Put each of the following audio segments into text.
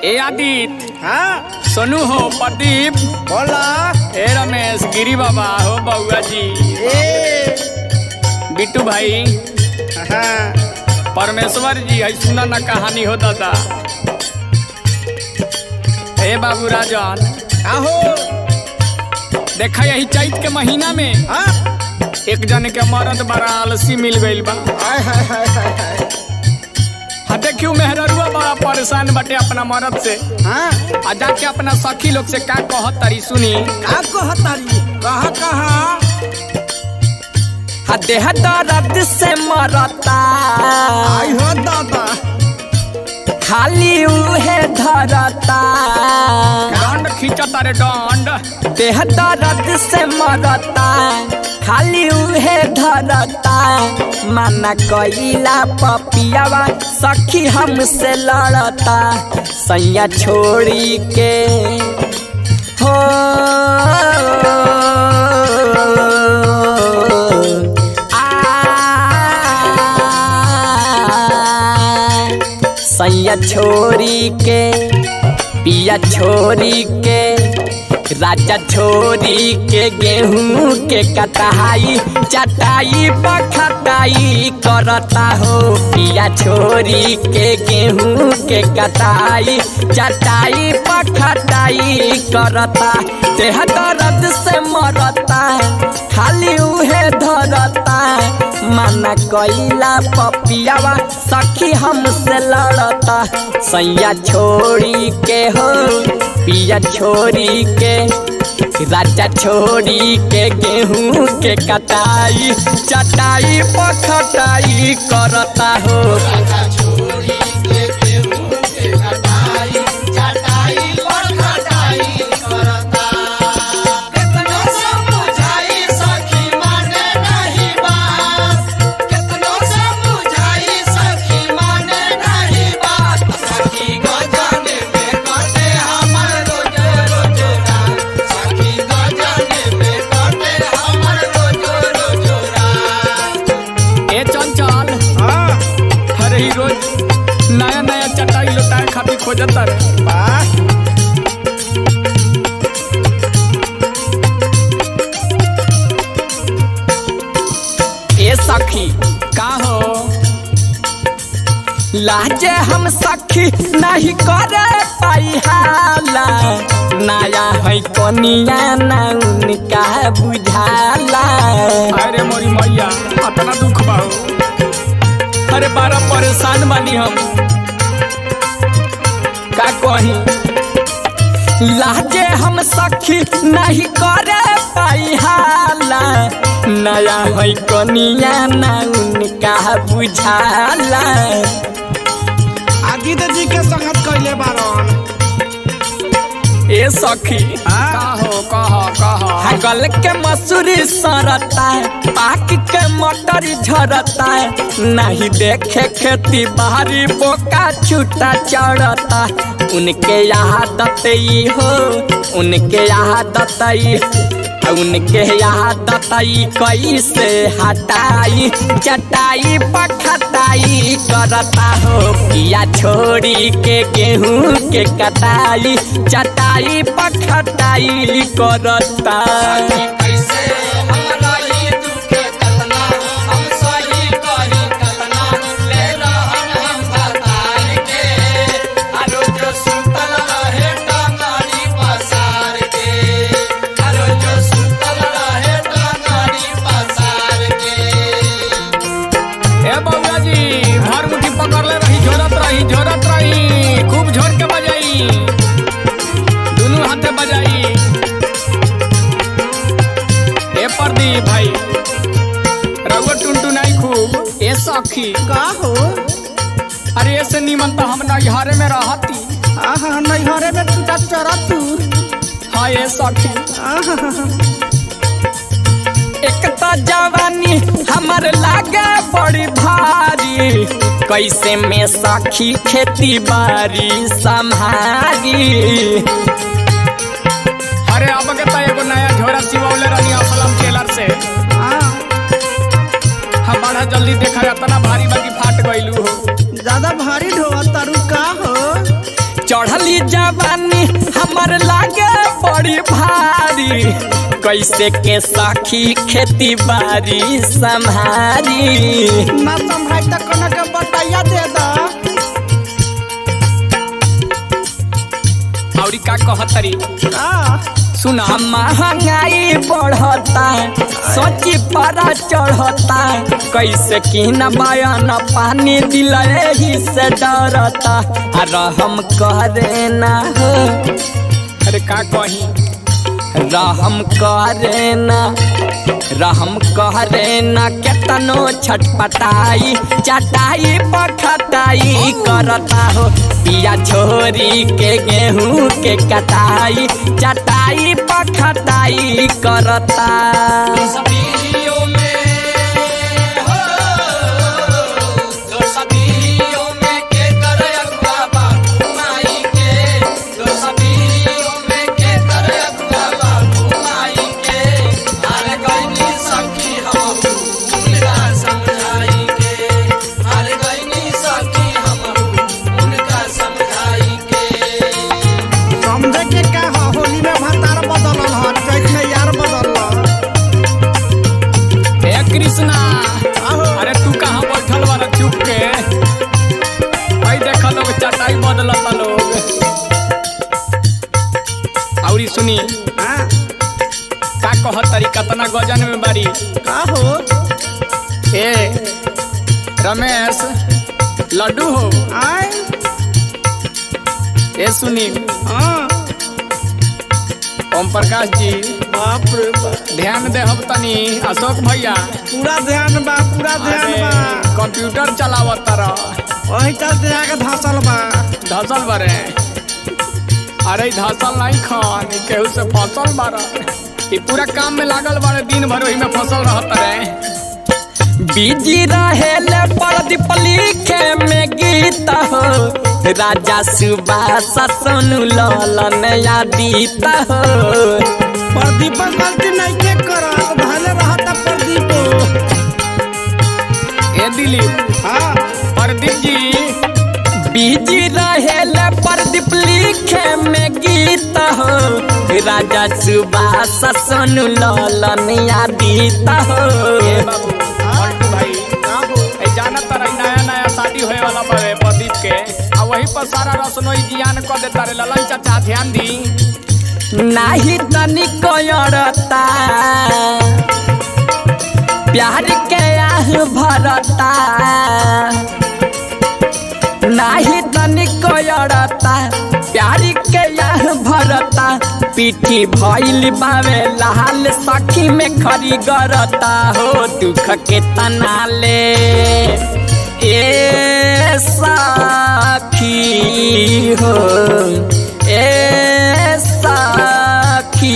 ए आदित्य हाँ सोनू हो प्रदीप बोला ए रमेश गिरी बाबा हो बउआ जी ए बिट्टू भाई हाँ परमेश्वर जी है सुना ना कहानी हो दादा ए बाबू राजन आहो देखा यही चैत के महीना में हाँ एक जन के मरद बड़ा आलसी मिल गइल बा हाय हाय हाय हाय हाय हाँ देखियो मेहररुआ बड़ा परेशान बटे अपना मरद से हाँ आ जाके अपना सखी लोग से का कहत तारी सुनी का कहतारी कहा कहा हा देह दर्द से मरता आई हो दादा खाली उहे धरता डंड खींचता रे डंड देह दर्द से मरता खाली उहे धरता माना कइला पपियावा सखी हमसे लड़ता सैया छोड़ी के हो आ सैया छोरी के पिया छोरी के राजा छोरी के गेहूं के कटाई चटाई पखटाई करता हो पिया छोरी के गेहूं के कटाई चटाई पखटाई करता देह दर्द से मरता खाली उहे धरता माना कइला पपियावा सखी हमसे लड़ता सैया छोड़ी के हो पिया छोड़ी के राजा छोड़ी के गेहूं के कटाई चटाई पखटाई करता हो ए चंचल हाँ अरे ही रोज नया नया चटाई लुटाए खातिर खोजता रे वाह ए सखी का हो लाजे हम सखी नहीं करे पाई हाला नया है कनिया ना उनका बुझाला अरे मोरी मैया अपना दुख बा हो। अरे बड़ा परेशान बानी हम का कही लाजे हम सखी नहीं करे पाई हाला नया है कनिया ना उनका बुझाला आदित्य जी के संगत कैले बारन ए सखी हाँ। का हो कह कह गल के मसूरी सरता पाक के मटर झरता नहीं देखे खेती बाहरी बोका छूटा चढ़ता उनके आदत ई हो उनके आदत ई उनके आदत ई कैसे हटाई चटाई पखटाई करता हो पिया छोड़ी के गेहूं के कटाई चटाई पखटाई करता ए बउआ जी भर मुट्ठी पकड़ले रही झोरत रही झोरत रही खूब झोर के बजाई दोनों हाथे बजाई ए प्रदीप भाई रउआ टुनटुनाई खूब ए सखी का हो अरे ऐसे नीमन तो हम नैहरे में रहती आहा नैहरे में टूटा चरा तू हाँ ए सखी आहा एक तो जवानी हमर लागे बड़ी भारी कैसे में सखी खेती बाड़ी संभारी अरे अब के तो एगो नया झोरा सिवौले रही असलम टेलर से हाँ हम बड़ा जल्दी देखा इतना भारी बाकी फाट गइलू हो ज्यादा भारी ढोआ तारू का हो चढ़ली जवानी हमर लागे बड़ी भारी कैसे के सखी खेती बाड़ी संभारी ना संभाई त कोनो के बताइया दे द औरी का कहतरी आ सुना महंगाई बढ़ता सोची परा चढ़ता कैसे की न बयान पानी दिल ही से डरता आ रहम करे ना हो अरे का कही रहम करे ना रहम करे ना केतनो छटपटाई चटाई पखटाई करता हो पिया छोरी के गेहूं के कटाई चटाई पखटाई करता समझे के का ह होली में भतार बदलल ह चैत में यार बदलल हे कृष्णा आहो अरे तू कहाँ बैठल बारा चुप के भाई देख लोग चटाई बदलता लोग औरी सुनी हाँ का कहतरी कतना गजन में बारी का हो ए रमेश लड्डू हो आय ए सुनी हाँ ओम प्रकाश जी बाप रे बाप ध्यान दे हम तनी अशोक भैया पूरा ध्यान बा पूरा ध्यान अरे बा कंप्यूटर चलावत तरह वही चलते आके धसल बा धसल बारे अरे ई धसल नहीं खान ई केहू से फसल बारा ई पूरा काम में लागल बारे दिन भर वही में फसल रहत रे बिजी रहेले प्रदीप लिखे में गीत हो राजा सुबास सोनू ललन यादीत हो प्रदीप गलती नहीं के करत भले रहता प्रदीप ए दिलीप हाँ प्रदीप जी बिजी रहेले प्रदीप लिखे में गीत हो राजा सुबास सोनू ललन यादीत हो ए बाबू पलटू भाई का हो ए जाना तरह नया नया शादी होए वाला बारे प्रदीप के आ वही पर सारा रसनोई जियान कर देता रे ललन चाचा ध्यान दी नाही तनिक अड़ता प्यार के आह भरता नाही तनिक अड़ता प्यार के आह भरता पीठी भइल बावे लाल सखी में खरी गरता हो दुख के तनाले ए सखी हो ए सखी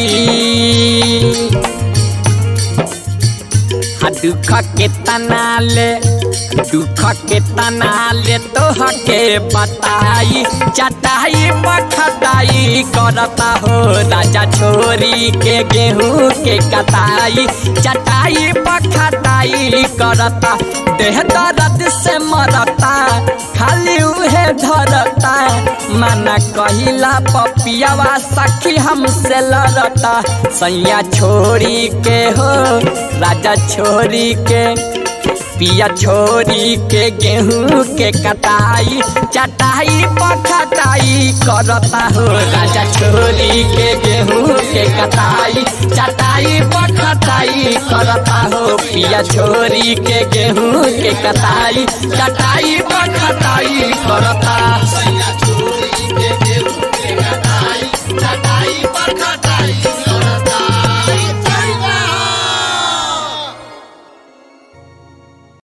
हा दुख के तनाले दुख के तनाले तोहके बताई चटाई पखटाई करता हो राजा छोरी के गेहूं के कटाई चटाई पखटाई करता देह दर्द से मरता खाली उहे धरता माना कहिला पपियावा सखी हमसे लड़ता सैया छोरी के हो राजा छोरी के पिया छोरी के गेहूं के कटाई चटाई पखटाई करता हो राजा छोरी के गेहूं के कटाई चटाई पखटाई करता हो पिया छोरी के गेहूं के कटाई चटाई पखटाई करता